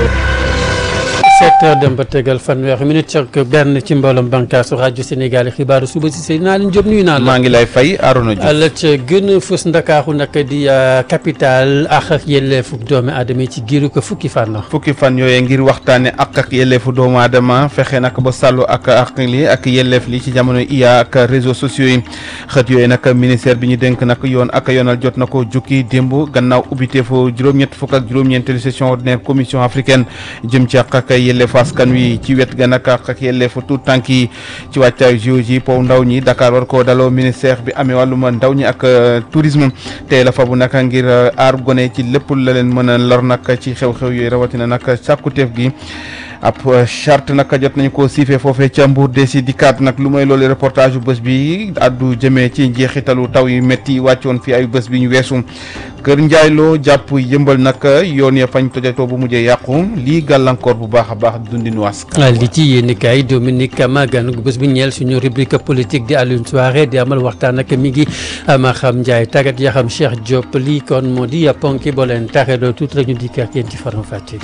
sept heures dem ba tegal fanweeri minute ak benn ci mbooloom bànqaasu rajo Sénégal xibaaru suba si sëy naa leen jóg nuyu naa la. maa ngi lay fay Arona Diouf la ca gën a fës ndakaaru nag di capital ak ak yelleefu doomi aadama yi ci giiru ko fukki fan la. fukki fan yooyu ngir waxtaane ak ak yelleefu doomu aadama fexe nag ba sàllu ak ak li ak yelleef li ci jamono iya ak réseaux sociaux yi xët yooyu nag ministère bi ñu dénk nag yoon ak yoonal jot na ko jukki démb gannaaw ubbiteefu juróom-ñett fukk ak juróom-ñeenteelu session ordinaire commission africaine jëm ci ak ak yelleefu askan wi ci wet ga nag ak ak yelleefu tout tànk yi ci wàccaayu géologie pow ndaw ñi Dakar war koo daloo ministère bi amee wàllum ndaw ñi ak tourisme tey la fa bu nag ngir aar gone ci lépp la leen mën a lor nag ci xew-xew yooyu rawatina nag sàkkuteef gi ab charte nag jot nañu ko siifee foofee ca Mbour de si dikkaat nag lu may loolu reportage yu bés bi addu jëmee ci njeexitalu taw yu métti wàccoon fi ay bés bi ñu weesu kër njaayloo jàpp yëmbal nag yoon ya fañ tojatoo bu mujjee yàqu lii gàllankoor bu baax a baax dundinu askan li ci yéen kaay Dominique Kama gan gu bés bi ñeel suñu rubrique politique di Alioune Souaré di amal waxtaan ak mi ngi ma xam Ndiaye tàggat yaa xam Cheikh Diop lii kon moo di ponki boo leen taxee doo tuuti rek ñu dikk ak yéen ci faram fàcce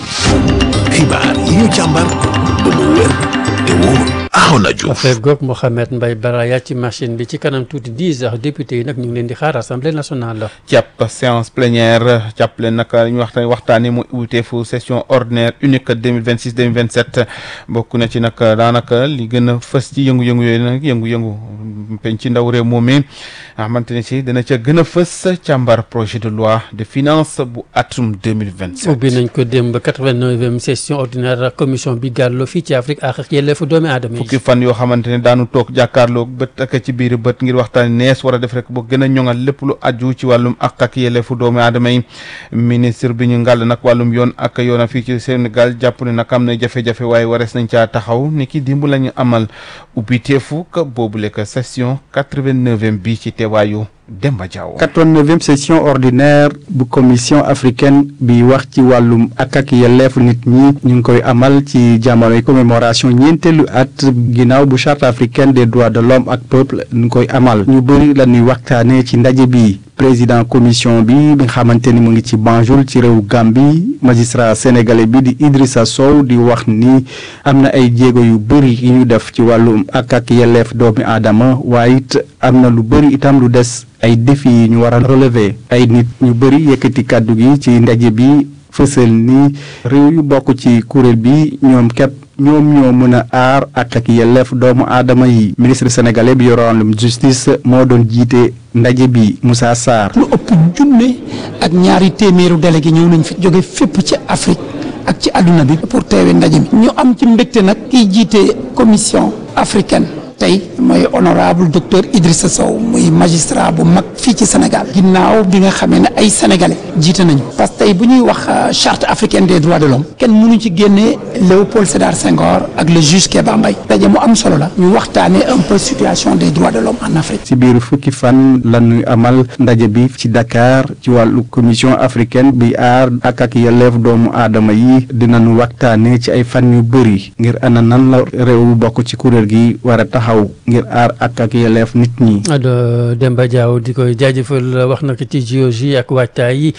xibaar yi ñu càmbar ba mu wér te wóor Arona Diouf affaire goog Mohamed Mbaye Baraya ci machine bi ci kanam tuuti dix heures député yi nag ñu ngi leen di xaar assemblée nationale la. jàpp séance plénière jàpp leen nag ñu waxtaan waxtaanee mu uteefu session ordinaire unique deux mille vingt six deux mille vingt sept bokk na ci nag daanaka li gën a fës ci yëngu-yëngu yooyu nag yëngu-yëngu penc ci ndaw réew moom mi xamante ne si dana ca gën a fës càmbar projet de loi de finance bu atum deux mille vingt sept. ubbi nañ ko démb quatre vingt neuvième session ordinaire commission bi gàlloo fii ci Afrique ak yelleefu doomi aadama yi. fukki fan yoo xamante ne daanu toog jàkkaarloog bët ak ci biir bët ngir waxtaan nees war a def rek ba gën a ñoŋal lépp lu aju ci wàllum ak ak yelleefu doomu aadama yi ministre bi ñu ngàll nag wàllum yoon ak yoona fii ci Sénégal jàpp ne nag am na jafe-jafe waaye warees nañ caa taxaw ni ki dimb la ñu amal ubbi teefu ka boobule ka session quatre-vingt-neuvième bi ci teewaayu Demba Diaw. 89e session ordinaire bu commission africaine bi wax ci wàllum ak ak yelleefu nit ñi ñu ngi koy amal ci jamonoy commémoration ñeenteelu at ginnaaw bu charte africaine des droits de l'homme ak peuple ñu koy amal ñu bëri la ñuy waxtaanee ci ndaje bi président commission bi bi nga xamante ni mu ngi ci Banjul ci réew Gambie magistrat sénégalais bi di Idrissa Sow di wax ni am na ay jéego yu bëri yu ñu def ci wàllum ak ak yelleef doomi aadama waaye it am na lu bëri itam lu des ay défis yi ñu war a relever ay nit ñu bëri yëkkati kàddu gi ci ndaje bi fësal ni réew yu bokk ci kuréel bi ñoom képp ñoom ñoo mën a aar ak ak yelleef doomu aadama yi ministre sénégalais bi yore wàllum justice moo doon jiite ndaje bi Moussa Sarr. lu ëpp junne ak ñaari téeméeru délégué ñëw nañ fi jóge fépp ci Afrique ak ci àdduna bi pour teewe ndaje mi ñu am ci mbégte nag kiy jiite commission africaine tey mooy honorable docteur Idrissa Sow muy magistrat bu mag fii ci Sénégal ginnaaw bi nga xamee ne ay sénégalais jiite nañu parce que tey bu ñuy wax charte africaine des droits de l'homme kenn mënu ci génnee Léopold Sédar Senghor ak le juge Kéba Mbaye daje mu am solo la ñu waxtaanee un peu situation des droits de l'homme en Afrique ci biir fukki fan la ñuy amal ndaje bi ci Dakar ci wàllu commission africaine bi aar ak ak yelleef doomu aadama yi dinañu waxtaanee ci ay fan yu bëri ngir ana nan la réew bokk ci kuréel gi war a taxaw ngir aar ak ak yelleef nit ñi. Ado Demba Diaw di koy jaajëfal wax na ko ci géologie ak waajtaay yi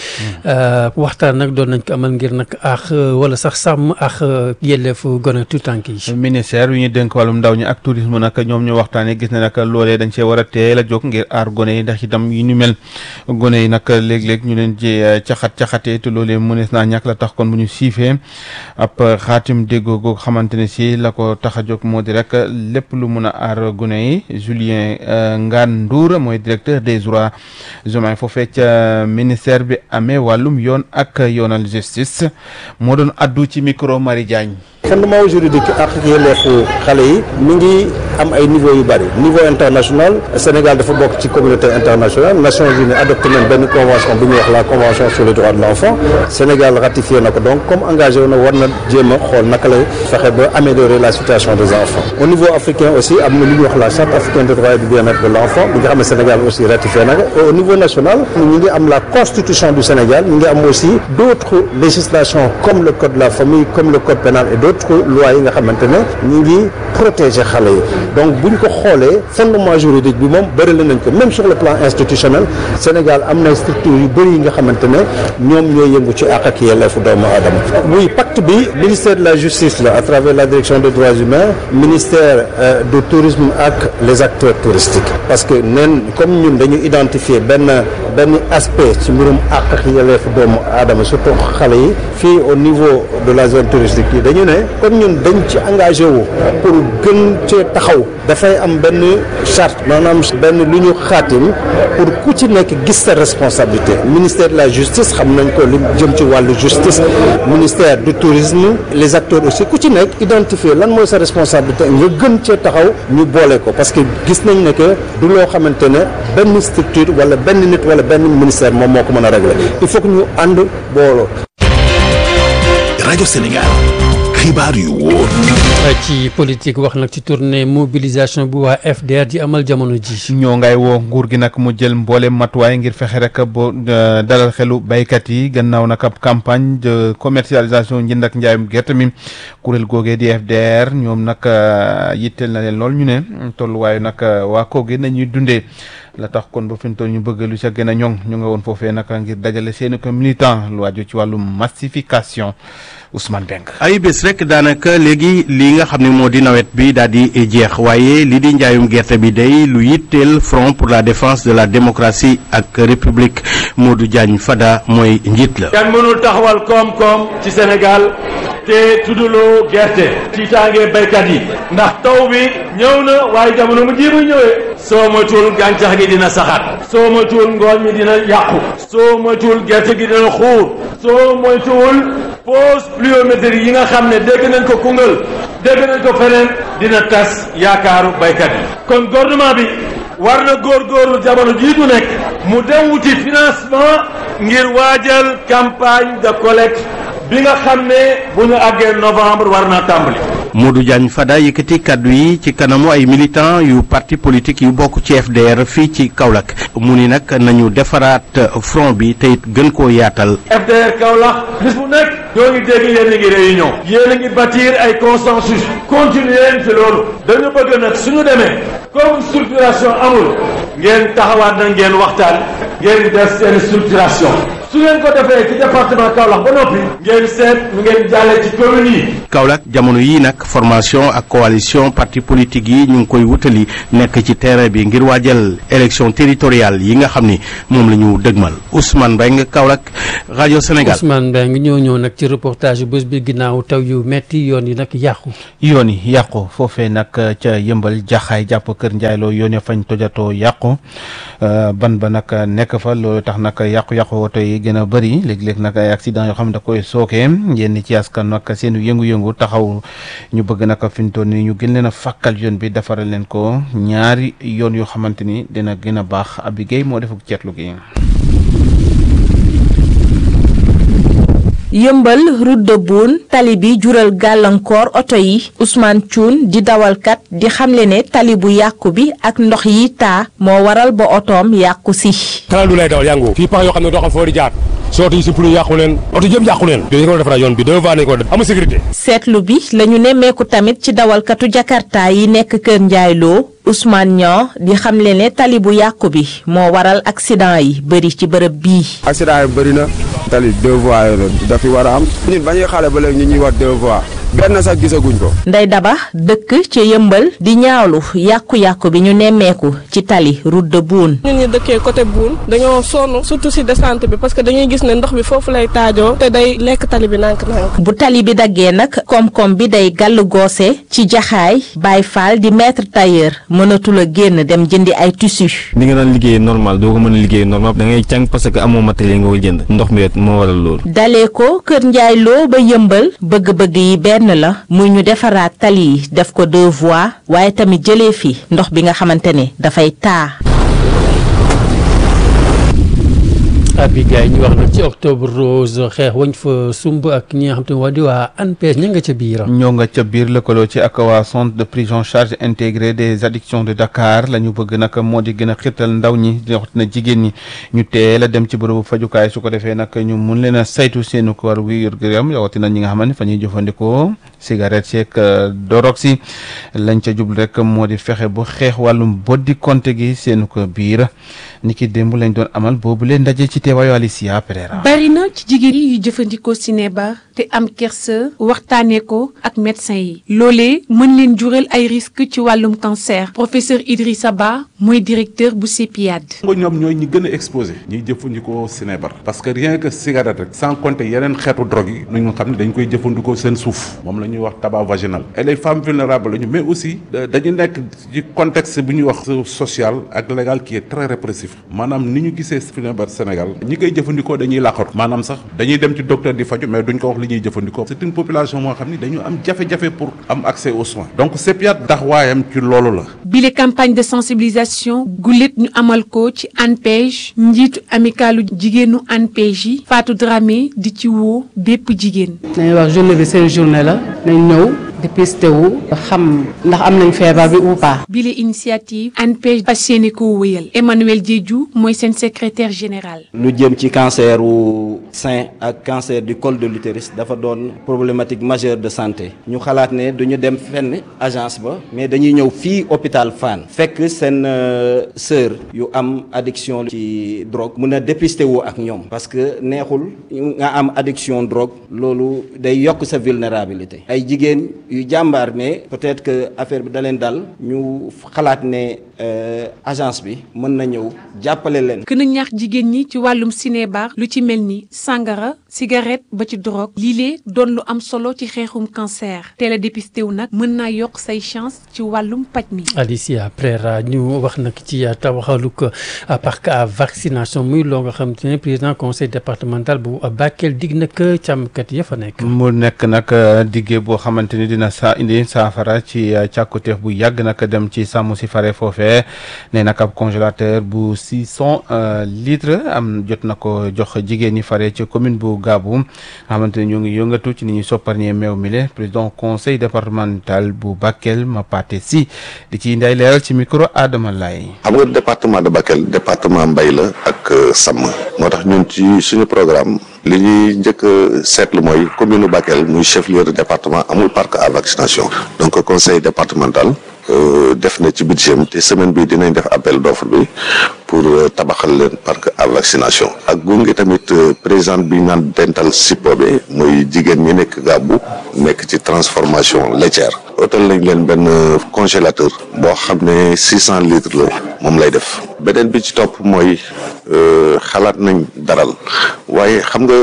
waxtaan nag doon nañ ko amal ngir nag ak wala sax sàmm ak yelleefu gone tout tànk yi. ministère yu ñu dénk wàllum ndaw ñi ak tourisme nag ñoom ñu waxtaanee gis ne nag loolee dañ cee war a teel a jóg ngir aar gone yi ndax itam yu ñu mel gone yi nag léeg-léeg ñu leen ci caxat caxatee te loolee mënees naa ñàkk la tax kon bu ñu siifee ab xaatim déggoo goo xamante ne si la ko tax a jóg moo di rek lépp lu mun a aar gone yi Julien Ngane Ndour mooy directeur des droits humains foofee ca ministère bi amee wàllum yoon ak yoonal justice moo doon addu ci micro Marie Diagne fondement juridique ak yelleefu xale yi mi ngi am ay niveau yu bëri niveau international Sénégal dafa bokk ci communauté internationale Nations Unies adopté nañ benn convention bu ñuy wax la convention sur les droits de l'enfant Sénégal ratifié na ko donc comme engagé wu na war na jéem a xool naka lay fexe ba améliorer la situation des enfants au niveau africain aussi am na lu ñuy wax la charte africaine des droits et du bien-être de l'enfant bi nga xam ne Sénégal aussi ratifié na ko au niveau national ñu ngi am la constitution du Sénégal ñu ngi am aussi d'autres législations comme le code de la famille comme le code pénal et d'autres d'autres lois yi nga xamante ne ñu ngi protéger xale yi donc bu ñu ko xoolee fondement juridique bi moom bëri nañ ko même sur le plan institutionnel Sénégal am na structure yu bëri yi nga xamante ne ñoom ñooy yëngu ci àq ak yelleefu doomu aadama muy pacte bi ministère de la justice la à travers la direction des droits humains ministère euh, du tourisme ak les acteurs touristiques parce que neen comme ñun dañu identifier benn benn aspect ci mbirum àq ak yelleefu doomu aadama surtout xale yi fii au niveau de la zone touristique yi dañu ne comme ñun dañ ci engagé wu pour gën cee taxaw dafay am benn charte maanaam benn lu ñu xaatim pour ku ci nekk gis sa responsabilité ministère de la justice xam nañ ko li jëm ci wàllu justice ministère du tourisme les acteurs aussi ku ci nekk identifier lan mooy sa responsabilité nga gën cee taxaw ñu boole ko parce que gis nañ ne que du loo xamante ne benn structure wala benn nit wala benn ministère moom moo ko mën a régler il faut que ñu ànd booloo. rajo Sénégal xibaar yu wóor ci politique wax nag ci tournée mobilisation bu waa FDR di amal jamono ji. ñoo ngay woo nguur gi nag mu jël mboolem matuwaay ngir fexe rek bo dalal xelu baykat yi gannaaw nag ab campagne de commercialisation njënd ak njaayum gerte mi kuréel googee di FDR ñoom nag yitteel na leen lool ñu ne tolluwaayu nag waa kooge nañuy dundee la tax kon ba fi mu toll ñu bëgg lu ca gën a ñoŋ ñu nga woon foofee nag ngir dajale seeni ko militant lu waaju ci wàllu massification Ousmane Beng. ay bés rek daanaka léegi li nga xam ne moo di nawet bi daal di jeex waaye li di njaayum gerte bi day lu yitteel front pour la défense de la démocratie ak république Modou Diagne Fada mooy njiit la. kenn mënul taxawal koom-koom ci Sénégal te tudduloo gerte tiitaange baykat yi ndax taw bi ñëw na waaye jamono mu ji muy ñëwee soo moytuwul gàncax gi dina saxaat soo moytuwul ngooñ mi dina yàqu soo moytuwul gerte gi dina xuur soo moytuwul pause pluviométrie yi nga xam ne dégg nañ ko Koungheul dégg nañ ko feneen dina tas yaakaaru baykat yi kon gouvernement bi war na góorgóorlu jamono jiitu nekk mu dem wuti financement ngir waajal campagne de collecte bi nga xam ne bu ñu àggee novembre war naa tàmbali. Modou Diagne Fada yëkkati kaddu yi ci kanamu ay militants yu parti politique yu bokk ci FDR fii ci Kaolack mu ni nag nañu defaraat front bi te it gën koo yaatal. FDR Kaolack bis bu nekk ñoo ngi dégg yéen a ngi réunion yéen a ngi bâtir ay consensus continuer leen ci loolu dañu bëgg nag suñu demee comme structuration amul ngeen taxawaat na ngeen waxtaan ngeen def seen structuration su ngeen ko defee ci département Kaolack ba noppi ngeen seet nu ngeen jàllee ci commune yi. Kaolack jamono yii nag formation ak coalition parti politique yi ñu ngi koy wutali nekk ci terrain bi ngir waajal élection territoriale yi nga xam ni moom la ñu dëgmal Ousmane Mbengue Kaolack rajo Sénégal. Ousmane Mbengue ñoo ñëw nag ci reportage yu bés bi ginnaaw taw yu metti yoon yi nag yàqu. yoon yi yàqu foofee nag ca yëmbal jaxaay jàpp kër njaayloo yoon ya fañ tojatoo yàqu ban ba nag nekk fa loolu tax nag yàqu-yàqu woto yi gën a bëri léeg-léeg nag ay accident yoo xam ne da koy sookee yenn ci askan nag seen yëngu-yëngu taxaw ñu bëgg nag fi mu toll nii ñu gën leen a fàkkal yoon bi defaral leen ko ñaari yoon yoo xamante ni dina gën a baax Abi Guèye moo defuk ceetlu gi yëmbal route de Boune tali bi jural gàllankoor oto yi Ousmane Thioune di dawalkat di xamle ne tali bu yàqu bi ak ndox yi taa moo waral ba otoom yàqu si. kanam du lay dawal yàngu fii pax yoo xam ne doo xam foo di jaar soo oto yi si plu yàqu leen oto yëpp yàqu leen yooyu ko defaraat yoon bi deux fois nañ ko def amul sécurité seetlu bi la ñu nemmeeku tamit ci dawalkatu Jakarta yi nekk Kër Ndiaye Lo Ousmane Niang di xamle ne tali bu yàqu bi moo waral accident yi bëri ci bërëb bii. accident yi bëri na tali deux voies yooyu dafi war a am ñun ba ñuy xale ba léegi ñu ñuy wax deux voies benn sax gisaguñ ko. Ndey Daba dëkk ci yëmbal di ñaawlu yàqu-yàqu bi ñu nemmeeku ci tali route de Boune. ñun ñi dëkkee côté Boune dañoo sonn surtout si descente bi parce que dañuy gis ne ndox bi foofu lay taajoo te day lekk tali bi nànk-nànk. bu tali bi daggee nag koom-koom bi day gàll goose ci jaxaay Baye Fall di maître tailleur mënatul a génn dem jëndi ay tissus. li nga daan liggéey normal doo ko mën a liggéey normal da ngay càng parce que amoo matériel nga ko jënd ndox mi moo waral loolu. dalee ko Kër Ndiaye Lo ba yëmbal bëgg-bëgg yi benn la muy ñu defaraat tali yi def ko deux voies waaye tamit jëlee fi ndox bi nga xamante ne dafay taa. Abigay ñu wax nag ci octobre rose xeex wañ fa sumb ak ñi nga xam te ne waa di waa ANPEJ ña nga ca biir. ñoo nga ca biir lëkkaloo ci ak waa centre de prise en charge intégré des addictions de Dakar la ñu bëgg nag moo di gën a xirtal ndaw ñi na jigéen ñi ñu teel a dem ci bërëbu fajukaay su ko defee nag ñu mun leen a saytu seenu ko war wi yor gërëm rawatina ñi nga xam ne fa ñuy jëfandikoo cigarette yeeg dorog si lañ ca jublu rek moo di fexe bu xeex wàllum boddi konte gi seenu ko biir ni ki démb lañ doon amal boobu leen ndaje ci teewaayu Alicia Pereira. bari na ci jigéen yi yu jëfandikoo cinébar te am kersa waxtaanee ko ak médecin yi loolee mën leen jural ay risques ci wàllum cancer professeur Idrissa Ba mooy directeur bu CEPIAD. nga ñoom ñooy ñi gën a exposé ñiy jëfandikoo cinébar parce que rien que cigarette rek sans compter yeneen xeetu drogue yi ñu xam ne dañ koy jëfandikoo seen suuf moom la ñuy wax tabac vaginal et les femmes vulnérables lañu mais aussi dañu nekk ci contexte bu ñuy wax social ak légal qui est très répressif maanaam ni ñu gisee cinébar Sénégal ñi koy jëfandikoo dañuy làqatu maanaam sax dañuy dem ci docteur di faju mais duñ ko wax li ñuy jëfandikoo c'est une population moo xam ni dañu am jafe-jafe pour am accès aux soins donc CEPIAD taxawaayam ci loolu la bile campagne de sensibilisation gulet ñu amal ko ci ANPEJ njiitu amicalu jigéenu ANPEJ yi Fatou Dramé di ci woo bépp jigéen nañu wax journée bi seen journée la nañ ñëw dépisté wu xam ndax am nañ feebar bi ou pas. bile initiative ANPEJ fas yéene koo wéyal Emmanuel Diédhiou mooy seen secrétaire général. lu jëm ci cancer wu sein ak cancer du col de l'utérus dafa doon problématique majeure de santé ñu xalaat ne duñu dem fenn agence ba mais dañuy ñëw fii hôpital Fann fekk seen sœur yu am addiction ci drogue mun a dépister wu ak ñoom parce que neexul nga am addiction drogue loolu day yokk sa vulnérabilité ay jigéen yu jàmbaar mais peut-être que affaire bi da leen dal ñu xalaat ne agence bi mën na ñëw jàppale leen. gën a ñaax jigéen ñi ci wàllum cinébar lu ci mel ni sangara cigarette ba ci drogue lii doon lu am solo ci xeexum cancer teel a dépisté wu nag mën naa yokk say chance ci wàllum paj mi. Alicia Prera ñu wax nag ci tabaxaluk parc à vaccination muy loo nga xam te ne président conseil départemental bu Bakel dig nag càmmkat ya fa nekk. mu nekk nag diggé boo xamante ni dina sa indi saafara ci càkkutéef bu yàgg nag dem ci sàmm si fare foofee ne nag ab congélateur bu six cent litres am jot na ko jox jigéen ñi fare ci commune bu Gaabu nga xamante ni ñu ngi yëngatu ci ni ñuy sopparñee meew mi le président conseil départemental bu Bakel Mapate Si di ci indi ay leeral ci micro Adama Laye xam nga département de Bakel département mbay la ak sàmm moo tax ñun ci suñu programme li ñuy njëkk a seetlu mooy commune Bakel muy chef lieu de département amul parc à vaccination donc conseil départemental def na ci budget te semaine bi dinañ def appel d'offre bi pour tabaxal leen parc à vaccination ak gunge tamit président bi naan dental sipobe muy jigéen ñi nekk gàbbu nekk ci transformation laitière otal nañ leen benn congélateur boo xam ne six cent litres la moom lay def beneen bi ci topp mooy xalaat nañ daral waaye xam nga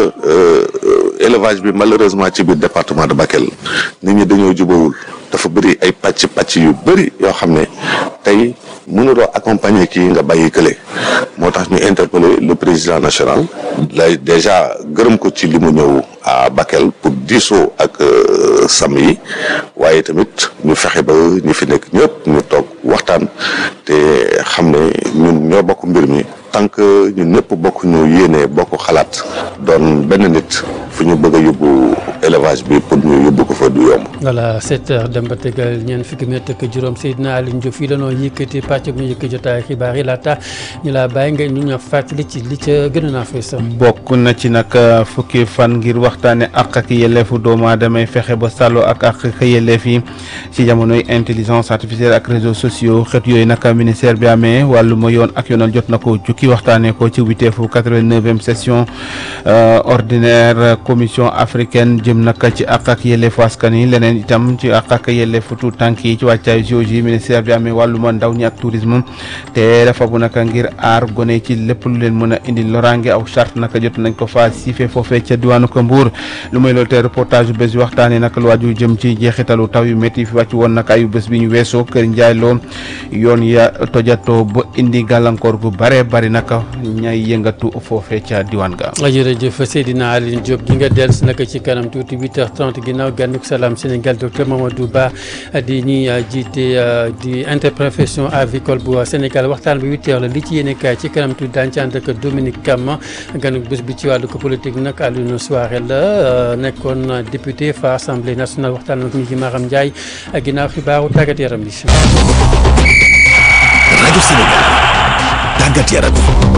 élevage bi malheureusement ci biir département de Bakel nit ñi dañoo jubawul dafa bëri ay pàcc pàcc yu bëri yoo xam ne tey mënuloo accompagner kii nga bàyyi kële moo tax ñu interpeller le président national lay déjà gërëm ko ci li mu ñëw à Bakel pour diisoo ak sàmm yi waaye tamit ñu fexe ba ñi fi nekk ñëpp ñu toog waxtaan te xam ne ñun ñoo bokk mbir mi tant que ñun ñëpp bokk ñu yéene bokk xalaat doon benn nit fu ñu bëgg a yóbbu élevage bi pour ñu yóbbu ko fa du yomb. voilà sept heures dem ba tegal ñeent fukki minute ak juróom Seydina Alioune Diop fii dañoo yëkkati pàcc bu ñu yëkkati jotaay xibaar yi laata ñu laa bàyyi nga ñu ñoo fàttali ci li ca gën a naa fës. bokk na ci nag fukki fan ngir waxtaane ak ak yelleefu doomu aadama fexe ba sàllo ak ak yelleef yi ci jamonoy intelligence artificielle ak réseaux sociaux xeet yooyu nag ministère bi amee wàllum yoon ak yoonal jot na ko jukki waxtaanee ko ci witeefu quatre-vingt-neuvième session ordinaire commission africaine jëm nag ci ak ak yelleefu askan yi leneen itam ci ak ak yelleefu tout tànk yi ci wàccaayu géologie ministère bi amee wàllum ndaw ñi ak tourisme te dafa bu nag ngir aar gone ci lépp lu leen mën a indi loraange aw charte nag jot nañ ko fa siifee foofee ca diwaanu ko Mbuur lu may loolu te reportage yu bés bi waxtaanee nag lu waaju jëm ci jeexitalu taw yu métti fi wàcc woon nag ayu bés bi ñu weesoo kër Njaay loo yoon ya tojatoo ba indi gàllankoor gu bare bari nag ñay yëngatu foofee ca diwaan ga jërëjëf Seydina Alioune Diop nga dellu si nag ci kanam tuuti 8h30 ginnaaw gànnuk salaam Sénégal docteur Mamadou Ba di ñuy jiite di interprofession avicole bu Sénégal waxtaan bi 8h la li ci yéene kaay ci kanam tuuti daañu ci ànd ak Dominique Kama gànnuk bés bi ci wàllu ko politique nag Alioune Souaré la nekkoon député fa assemblée nationale waxtaan ak ñi ci Maram Ndiaye ginnaaw xibaaru tàggat yaram bi. rajo Sénégal tàggat yaram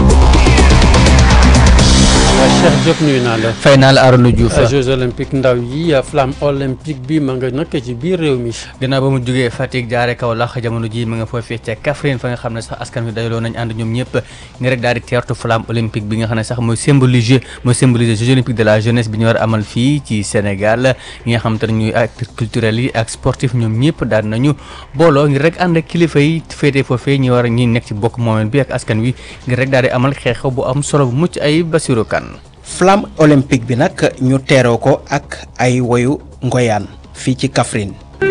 Cheikh Diop nuyu naa la. fay naa la Arouna Diouf. Jeux olympiques ndaw yi flamme olympique bi ma nga nag ci biir réew mi. gannaaw ba mu jógee Fatick jaare Kaolack jamono ji ma nga foofee ca Kaffrine fa nga xam ne sax askan wi dajaloo nañ ànd ñoom ñëpp ni rek daal di teertu flamme olympique bi nga xam ne sax mooy symboliser mooy symboliser Jeux olympiques de la jeunesse bi ñu war a amal fii ci Sénégal ñi nga xam te ne ñuy acteurs culturels yi ak sportif ñoom ñëpp daal nañu booloo ngir rek ànd ak kilifa yi féetee foofee ñi war a ñi nekk ci bokk moomeel bi ak askan wi ngir rek daal di amal xeexew bu am solo bu mucc ay Bassirou Kane flamme olympique bi nag ñu teeroo ko ak ay woyu ngoyaan fii ci Kaffrine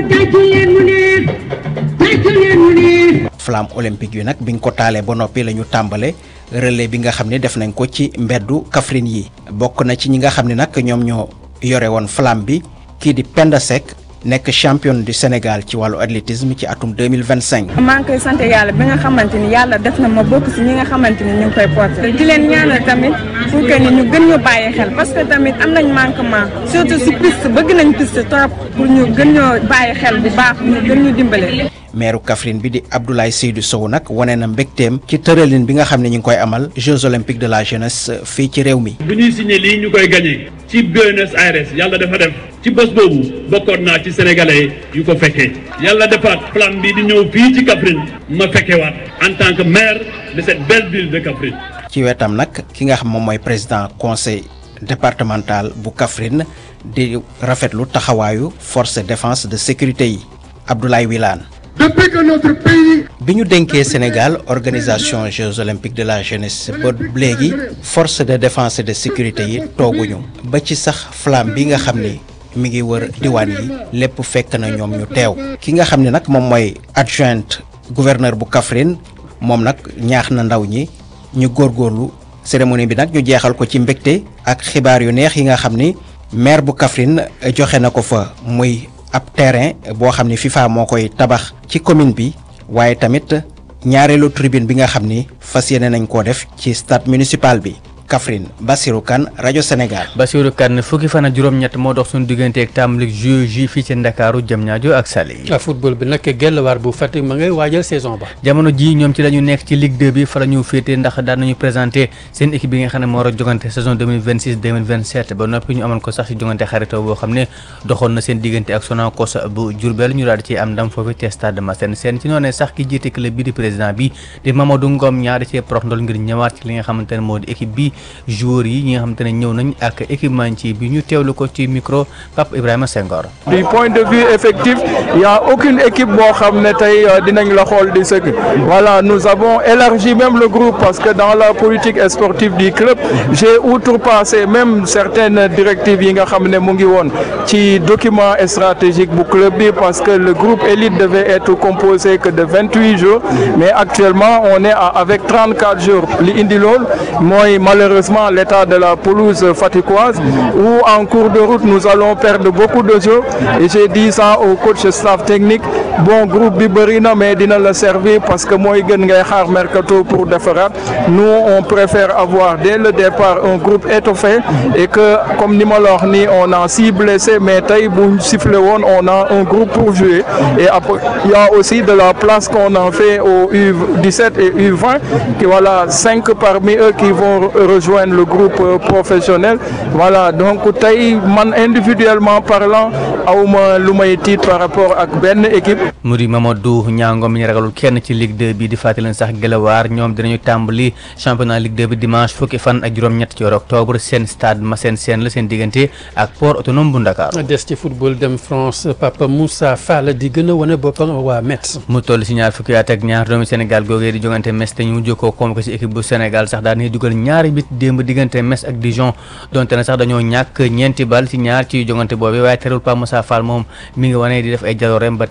flamme olympique yi nag biñ ko taalee ba noppi la ñu tàmbale relais bi nga xam ne def nañ ko ci mbeddu Kaffrine yi bokk na ci ñi nga xam ne nag ñoom ñoo yore woon flamme bi kii di Penda Seck nekk champion du Sénégal ci wàllu athlétisme ci atum 2025 maa ngi koy sant yàlla bi nga xamante ni yàlla def na ma bokk si ñi nga xamante ni ñu ngi koy porté di leen ñaanal tamit pour que ni ñu gën ñu bàyyi xel parce que tamit am nañ manquement surtout si piste bëgg nañ piste trop pour ñu gën ñoo bàyyi xel bu baax ñu gën ñu dimbale maire Kaffrine bi di Abdoulaye Seydou Sow nag wane na mbégteem ci tëralin bi nga xam ne ñu ngi koy amal Jeux olympiques de la jeunesse fii ci réew mi. bu ñuy signé lii ñu koy gagné ci Buenos Aires yàlla dafa def ci bés boobu bokkoon naa ci sénégalais yu ko fekkee yàlla defaat plan bi di ñëw fii ci Kaffrine ma fekkewaat en tant que maire de cette belle ville de Kaffrine. ci wetam nag ki nga xam moom mooy président conseil départemental bu Kaffrine di rafetlu taxawaayu force de défense de sécurité yi Abdoulaye Wilane. Depuis que notre pays bi ñu dénkee Sénégal organisation Jeux olympiques de la jeunesse ba léegi force de défense et de sécurité yi tooguñu ba ci sax flamme bi nga xam ni mi ngi wër diwaan yi lépp fekk na ñoom ñu teew ki nga xam ne nag moom mooy adjointe gouverneur bu Kaffrine moom nag ñaax na ndaw ñi ñu góorgóorlu cérémonie bi nag ñu jeexal ko ci mbégte ak xibaar yu neex yi nga xam ni maire bu Kaffrine joxe na ko fa muy ab terrain boo xam ni FIFA moo koy tabax ci commune bi waaye tamit ñaareelu tribune bi nga xam ni fas yéene nañ koo def ci stade municipal bi Kaffrine Bassirou Kane rajo Sénégal. Bassirou Kane fukki fan ak juróom-ñett moo dox suñu diggante ak tàmbali jeu ji fii ci Ndakaaru Diamniadio ak Saly. football bi nag Guelwaar bu Fatick ma ngay waajal saison ba. jamono ji ñoom ci la ñu nekk ci Ligue 2 bi fa la ñu féete ndax daan nañu présenté seen équipe bi nga xam ne moo war a jogante saison 2026 2027 ba noppi ñu amoon ko sax ci jogante xaritoo boo xam ne doxoon na seen diggante ak Sonacos bu Diourbel ñu daal di ci am ndam foofu te stade Massène Sène ci noonu sax ki jiite club bi di président bi di Mamadou Ngom ñaari ci prox ndol ngir ñëwaat ci li nga xamante ne moo di équipe bi joueurs yi ñi nga xamante ne ñëw nañ ak équipementier bi ñu teewlu ko ci micro Pape Ibrahima Senghor. du point de vue effectif il y a aucune équipe boo xam ne tey dinañ la xool di sëgg voilà nous avons élargi même le groupe parce que dans la politique sportive du club j'ai outrepassé même certaines directives yi nga xam ne mu ngi woon ci document stratégique bu club bi parce que le groupe élite devait être composé que de vingt-huit jours mais actuellement on est à avec trente-quatre jours li indi lool mooy malheureusement l'état de la pelouse faticoise où en cours de route nous allons perdre beaucoup de jours et j'ai dit ça au coach staff technique bon groupe bi bëri na mais dina la servir parce que mooy gën ngay xaar mercato pour defaraat nous on préfère avoir dès le départ un groupe étoffé et que comme ni ma la wax ni on a six blessés mais tey bu sifflé woon on a un groupe pour jouer et après il y a aussi de la place qu'on en fait au U17 et U20 qui voilà cinq parmi eux qui vont rejoindre le groupe professionnel voilà donc tey man individuellement parlant awma lu may tiit par rapport ak benn équipe mu di Mamadou Niango mi ñu ragalul kenn ci Ligue 2 bi di fàttali leen sax Guelwaar ñoom dinañu tàmbali championnat Ligue 2 bi dimanche fukki fan ak juróom-ñett ci weeru octobre seen stade Massène Sène la seen diggante ak port autonome bu Ndakaar des ci football dem France Papa Moussa Fall di gën a wane boppam waa Metz. mu toll si ñaar fukki at ak ñaar doomi Sénégal googee di jogante Metz te ñu mujj ko convoqué si équipe bu Sénégal sax daal di dugal ñaari bit démb diggante Metz ak Dijon donte ne sax dañoo ñàkk ñeenti bal si ñaar ci jogante boobu waaye terewul Papa Moussa Fall moom mi ngi wane di def ay jalooreem ba tey ci Metz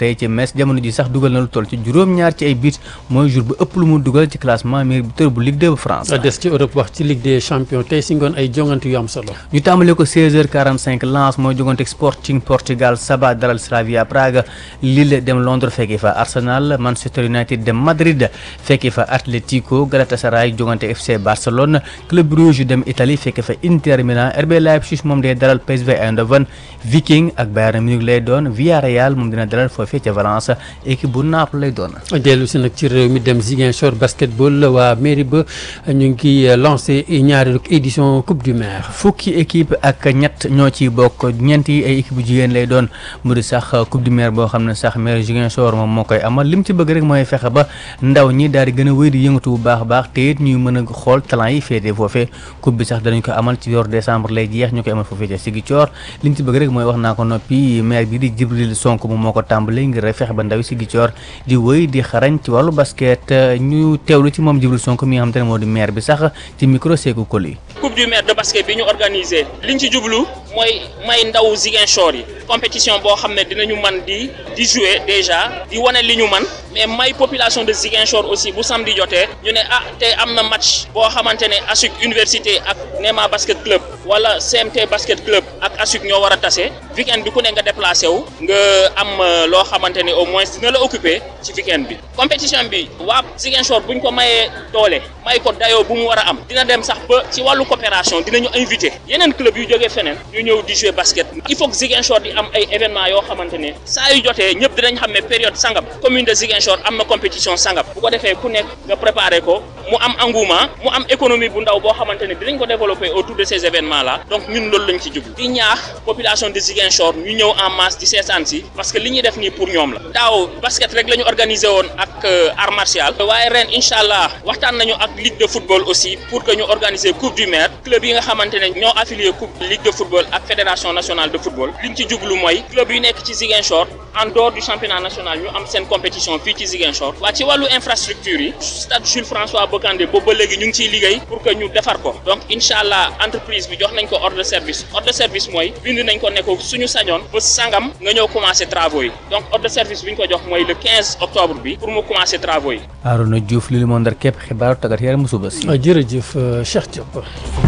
Metz jamono ji sax dugal na lu toll ci juróom-ñaar ci ay but mooy jour bu ëpp lu mu dugal ci classement meilleur buteur bu Ligue 2 bu France. des ci Europe wax ci Ligue des champions tey si ngoon ay jongante yu am solo. ñu tàmbalee ko 16h45 Lens mooy jogante Sporting Portugal Saba dalal Slavia Prague Lille dem Londres fekki fa Arsenal Manchester United dem Madrid fekki fa Atlético Galatasaray jogante FC Barcelone Club Brugge dem Italie fekki fa Inter Milan RB Leipzig moom day dalal PSV Eindhoven Viking ak Bayern Munich lay doon Villarreal moom dina dalal foofee ca Valence équipe bu Naples lay doon. dellu si nag ci réew mi dem Ziguinchor basketball waa mairie ba ñu ngi lancé ñaareelu édition coupe du maire. fukki équipe ak ñett ñoo ci bokk ñeenti ay équipe bu jigéen lay doon mu di sax coupe du maire boo xam ne sax maire Ziguinchor moom moo koy amal lim ci bëgg rek mooy fexe ba ndaw ñi daal di gën a wéy di yëngatu bu baax a baax te it ñuy mën a xool talent yi féetee foofee coupe bi sax danañ ko amal ci weeru décembre lay jeex ñu koy amal foofee ca Ziguinchor liñ ci bëgg rek mooy wax naa ko noppi maire bi di Djibril Sonko moom moo ko tàmbalee ngir rek fexe ba ndaw yi Ziguinchor di wéy di xarañ ci wàllu basket ñu teewlu ci moom Djibril Sonko mi nga xam te ne moo di maire bi sax ci micro Sékou Koli coupe du maire de basket bi ñu organisé liñ ci jublu mooy may ndaw Ziguinchor yi compétition boo xam ne dinañu man di di jouer déjà di wane li ñu man mais may population de Ziguinchor aussi bu samedi jotee ñu ne ah te am na match boo xamante ne ASUC université ak Nema basket club wala CMT basket club ak ASUC ñoo war a tase weekend bi ku ne nga déplacé wu nga am loo xamante ne au moins dina la occupé ci weekend bi compétition bi waa Ziguinchor buñ ko mayee doole may ko dayoo bu mu war a am dina dem sax ba ci wàllu coopération dinañu invité yeneen club yu jógee feneen ñu ñëw di jouer basket il faut que Ziguinchor di am ay événements yoo xamante ne saa yu jotee ñëpp dinañ xam ne période sangam commune de Ziguinchor am na compétition sangam bu ko defee ku nekk nga préparé ko mu am engouement mu am économie bu ndaw boo xamante ne dinañ ko développer autour de ces événements là donc ñun loolu lañ ci jublu di ñaax population de Ziguinchor ñu ñëw en masse di seetaan si parce que li ñuy def nii pour ñoom la daaw basket rek la ñu organisé woon ak art martial waaye ren incha allah waxtaan nañu ak ligue de football aussi pour que ñu organiser coupe du maire club yi nga xamante ne ñoo affilié coupe ligue de football ak fédération nationale de football liñ ci jublu mooy club yu nekk ci Ziguinchor en dehors du championnat national ñu am seen compétition fii ci Ziguinchor waa ci wàllu infrastructure yi stade Jules François Bocandé boobu ba léegi ñu ngi ciy liggéey pour que ñu defar ko donc incha allah entreprise bi jox nañ ko ordre de service ordre de service mooy bind nañ ko ne ko suñu sañoon ba sangam nga ñëw commencer travaux yi donc ordre de service bi ñu ko jox mooy le 15 octobre bi pour mu commencer travaux yi. Arona Diouf li li moo ndar képp xibaaru tàggat yaram mu suba si. jërëjëf Cheikh Diop.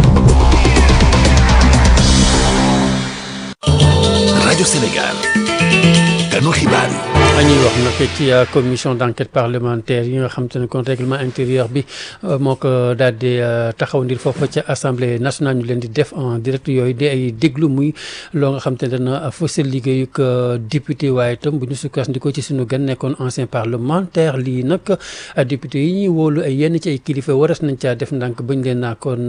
rajo Sénégal ganu xibaar yi. ñuy wax nag ci commission d' enquête parlementaire yi nga xam te ne kon règlement intérieur bi moo ko daal di taxaw ndir foofa ca assemblée nationale ñu leen di def en direct yooyu di ay déglu muy loo nga xam te ne dana fësal liggéeyug député waaye itam bu ñu sukkandikoo ci suñu gan nekkoon ancien parlementaire lii nag député yi ñuy wóolu ay yenn ci ay kilifa waras nañ caa def ndànk bañ leen naa kon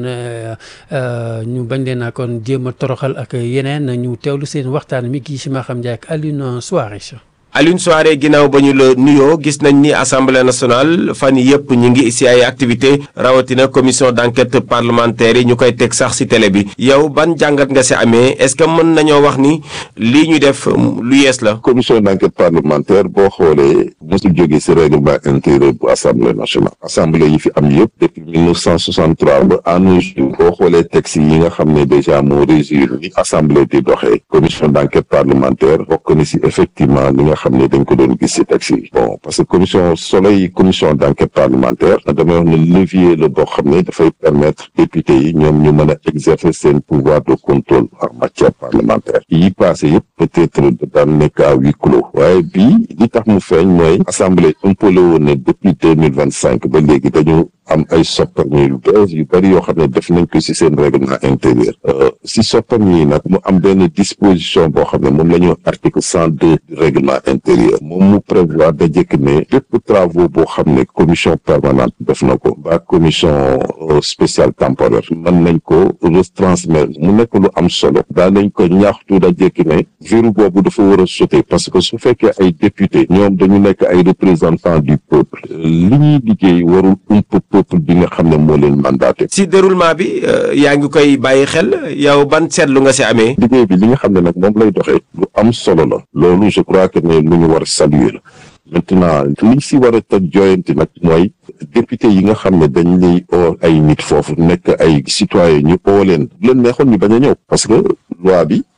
ñu bañ leen naa kon jéem a toroxal ak yeneen ñu teewlu seen waxtaan mi kii si Maham Ndiaye ak Alioune Souaré Alioune Souaré ginnaaw ba ñu la nuyoo gis nañ ni assemblée nationale fan yii yëpp ñu ngi si ay activité rawatina commission d' enquête parlementaire yi ñu koy teg sax si télé bi yow ban jàngat nga si amee est ce que mën nañoo wax ni lii ñu def lu yees la. commission d' enquête parlementaire boo xoolee mosul jógee si règlement intérieur bu assemblée nationale. assemblée yi fi am yëpp depuis 1963 ba à nos jours boo xoolee texte yi nga xam ne déjà moo régir ni assemblée di doxee commission d' enquête parlementaire bokk na si effectivement li nga xam ne dañ ko doon gis ci texte yi bon parce que commission soleil commission d' enquête parlementaire damay wax ne levier la boo xam ne dafay permettre député yi ñoom ñu mën a exercer seen pouvoir de contrôle en matière parlementaire yi passé yëpp peut-être daan nekk à huis clos waaye bii li tax mu feeñ mooy assemblée impolé woon ne depuis deux mille vingt cinq ba léegi dañu am ay sopparñi yu bees yu bëri yoo xam ne def nañ ko ci seen règlement intérieur si sopparñi yi nag mu am benn disposition boo xam ne moom la ñu article cent deux du règlement intérieur moom mu prévoir da jëkk ne bépp travaux boo xam ne commission permanente def na ko ba commission spéciale temporaire mën nañ ko retransmettre mu nekk lu am solo daa nañ ko ñaaxtu da jëkk ne verrou boobu dafa war a sauter parce que su fekkee ay député ñoom dañu nekk ay représentants du peuple li ñuy liggéey warul ump peuple bi nga xam ne moo leen mandaté. si déroulement bi yaa ngi koy bàyyi xel yow ban seetlu nga si amee. liggéey bi li nga xam ne nag moom lay doxee lu am solo la loolu je crois que ne lu ñu war a saluer la maintenant liñ si war a tëj joyanti nag mooy député yi nga xam ne dañ lay oo ay nit foofu nekk ay citoyen ñu oo leen bu leen neexoon ñu bañ a ñëw parce que loi bi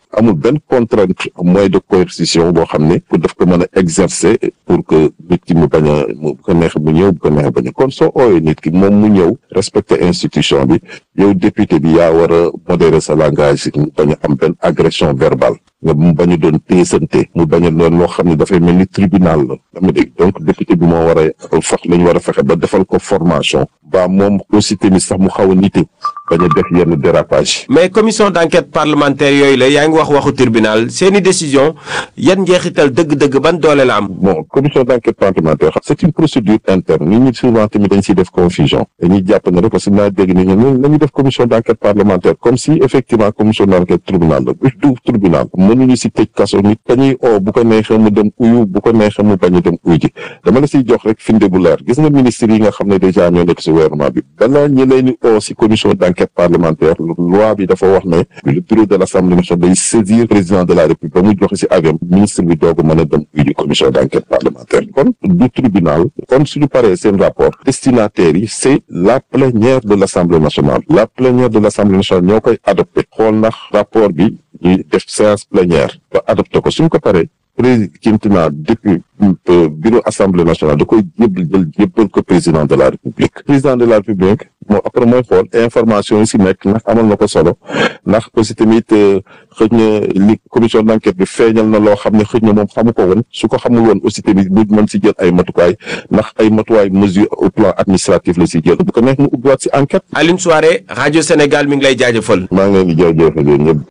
amul benn contrainte moyen de coercition boo xam ne pour daf ko mën a exercer pour que nit ki mu bañ a mu bu ko neexee mu ñëw bu ko neexee bañ a kon soo ooyee nit ki moom mu ñëw respecter institution bi yow député bi yaa war a modérer sa langage mu bañ a am benn agression verbale nga mu bañ a doon téesante mu bañ a doon loo xam ne dafay mel ni tribunal la dama dégg donc député bi moo war a fax la ñu war a fexe ba defal ko formation ba moom aussi tamit sax mu xaw a nite bañ a def yenn dérapage mais commission d'enquête parlementaire yooyu la yaa ngi wax waxu tribunal seeni décision yan njeexital dëgg-dëgg ban doole la am. bon commission d'enquête parlementaire c'est une procédure interne nit ñi souvent tamit dañ siy def confusion dañuy jàpp ne rek parce que naa dégg ni ñun nañu def commission d'enquête parlementaire comme si effectivement commission d'enquête tribunal la du tribunal mënuñu si tëj kaso nit dañuy oo bu ko neexee mu dem uyu bu ko neexee mu bañ a dem uyu ji dama la siy jox rek finde bu leer gis nga ministre yi nga xam ne déjà ñoo nekk si gouvernement bi balaa ñi leen di oo si commission d'enquête parlementaire loi bi dafa wax ne le bureau de l'Assemblée nationale day saisir président de la République ba mu joxe si avion ministre bi doog a mën a dem uyu ji commission d'enquête parlementaire kon du tribunal kon suñu paree seen rapport destinataires yi c'est la plénière de l'Assemblée nationale la plénière de l'Assemblée nationale ñoo koy adopté xool ndax rapport bi ñuy def séance plénière ba adopté ko suñ ko paree président depuis bureau assemblée nationale da koy jébbal jël jébbal ko président de la république président de la république moo après mooy xool information yi si nekk ndax amal na ko solo ndax aussi tamit xëj na li commission d'enquête bi feeñal na loo xam ne xëj na moom xamu ko woon su ko xamul woon aussi tamit bu mën si jël ay matukaay ndax ay matuwaay mesure au plan administratif la si jël bu ko neex mu ubbiwaat si enquête. Alioune Souaré rajo Sénégal mi ngi lay jaajëfal. maa ngi leen di jaajëfal yéen ñëpp.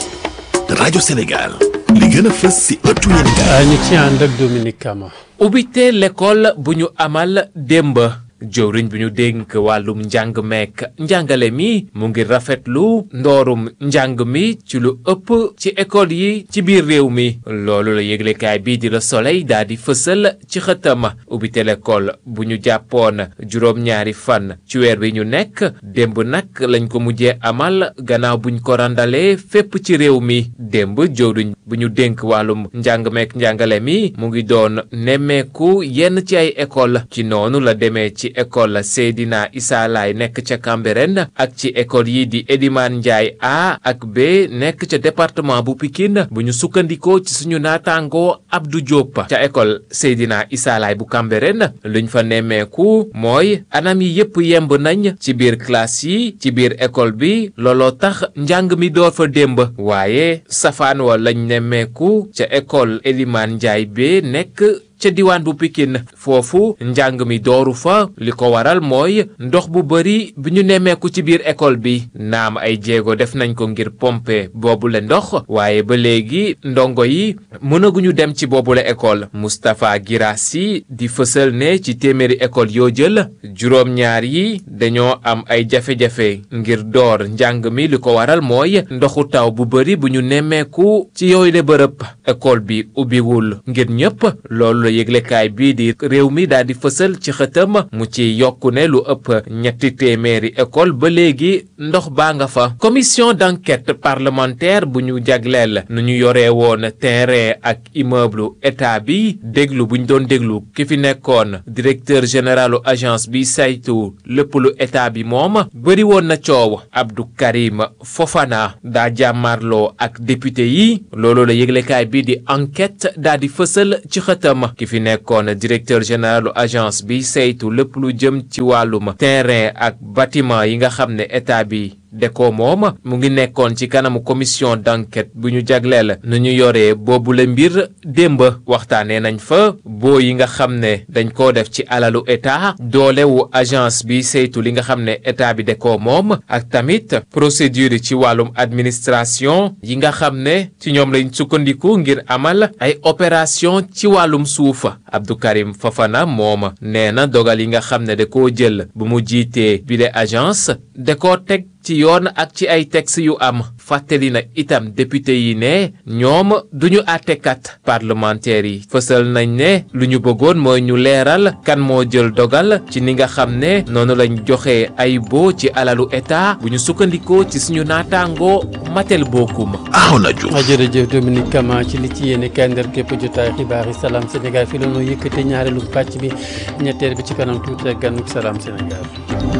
rajo Sénégal li gën a fës si ëttu yéen ñu ci ànd ak Dominique Kama. ubbite l'école bu ñu amal démb jëwriñ bi ñu dénk wàllum njàng meek njàngale mi mu ngi rafetlu ndoorum njàng mi ci lu ëpp ci école yi ci biir réew mi loolu la yëglekaay bii di la soleil daal di fësal ci xëtam ubbite l'école bu ñu jàppoon juróom-ñaari fan ci weer wi ñu nekk démb nag lañ ko mujjee amal gannaaw buñ ko randalee fépp ci réew mi démb jëwriñ bu ñu dénk wàllum njàng meek njàngale mi mu ngi doon nemmeeku yenn ci ay école ci noonu la demee ci école Seydina Issa Laye nekk ca Cambérène ak ci école yi di Elimane Ndiaye A ak B nekk ca département bu Pikine bu ñu sukkandikoo ci suñu naataangoo Abdou Diop ca école Seydina Issa Laye bu Cambérène luñ fa nemmeeku mooy anam yi yépp yemb nañ ci biir classe yi ci biir école bi looloo tax njàng mi door fa démb waaye safaan wa lañ nemmeeku ca école Elimane Ndiaye B nekk ca diwaan bu Pikine foofu njàng mi dooru fa li ko waral mooy ndox bu bari bi ñu nemmeeku ci biir école bi naam ay jéego def nañ ko ngir pomper boobule ndox waaye ba léegi ndongo yi mënaguñu dem ci boobule école Moustapha Girassi di fësal ne ci téeméeri école yoo jël juróom-ñaar yi dañoo am ay jafe-jafe ngir door njàng mi li ko waral mooy ndoxu taw bu bari bu ñu nemmeeku ci yooyu le bërëb école bi ubbiwul ngir ñëpp loolu la yëglekaay bii di réew mi daal di fësal ci xëtam mu ci yokku ne lu ëpp ñetti téeméeri école ba léegi ndox baa nga fa commission d'enquête parlementaire bu ñu jagleel nu ñu yoree woon terrain ak immeuble état bi déglu bu ñu doon déglu ki fi nekkoon directeur généralu agence bi saytu lépp lu état bi moom bëri woon na coow Abdou Karim Fofana daa jàmmarloo ak député yi loolu la yëglekaay bii di enquête daa di fësal ci xëtam ki fi nekkoon directeur généralu agence bi saytu lépp lu jëm ci wàllum terrain ak bâtiment yi nga xam ne état bi de ko moom mu ngi nekkoon ci kanamu commission d'enquête bu ñu jagleel nu ñu yoree boobu la mbir démb waxtaanee nañ fa boo yi nga xam ne dañ koo def ci alalu état doolewu agence bi saytu li nga xam ne état bi de ko moom ak tamit procédure ci wàllum administration yi nga xam ne ci ñoom lañ sukkandiku ngir amal ay opération ci wàllum suuf Abdou Karim Fafana moom nee na dogal yi nga xam ne da koo jël bu mu jiitee bile agence da koo teg ci yoon ak ci ay texte yu am fàttali na itam député yi ne ñoom duñu àttekat parlementaires yi fësal nañ ne lu ñu bëggoon mooy ñu leeral kan moo jël dogal ci ni nga xam ne noonu lañ joxe ay boo ci alalu état bu ñu sukkandikoo ci suñu naataangoo matel bokkum Arona Diouf jërëjëf Dominique Kama ci li ci yéene kaay ndar képp jotaay xibaar yi salaam Sénégal fi la noo yëkkate ñaareelu pàcc bi ñetteel bi ci kanam tuuti ak ganuk salaam Sénégal